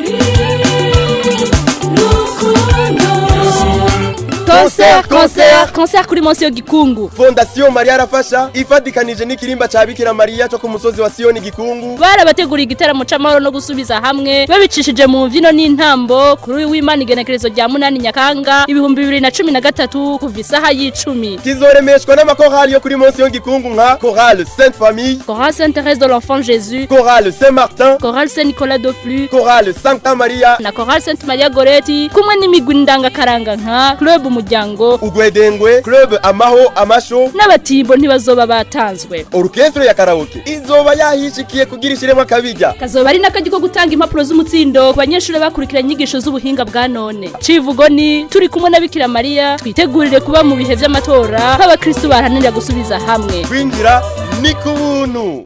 concert concert concert kuri munsi yo gikungu fondasiyo mariya arafasha ifatikanije n'ikirimba ca bikira mariya co ku musozi wa siyoni gikungu barabateguriye igitaramo c'amahoro no gusubiza hamwe babicishije mu mvino n'intambo kuri uyu w'imana igenekerezo rya munani nyakanga ibihumbi bibiri na cumi na gatatu kuva isaha y'icumi kizoremeshwa n'amakorali yo kuri munsi yo gikungu nka korale sainte famille chorale sainte thérèse de l'enfant jésus korale saint martin chorale saint nicolas de flux korale sancta maria na chorale sainte maria goreti kumwe n'imigwi ndangakaranga nka club umuryango ugwedengwe club amaho amasho n'abatimbo ntibazoba batanzwe orukestre ya karaoke izoba yahishikiye kugira ishiremo akabijya kazoba ari n'akajya ko gutanga impapuro z'umutsindo ku banyeshuri bakurikiranye inyigisho z'ubuhinga bwa none civugo ni turi kumwe na bikira mariya twitegurire kuba mu bihe vy'amatora nk'abakristu baharanira gusubiza hamwe kwinjira ni ku buntu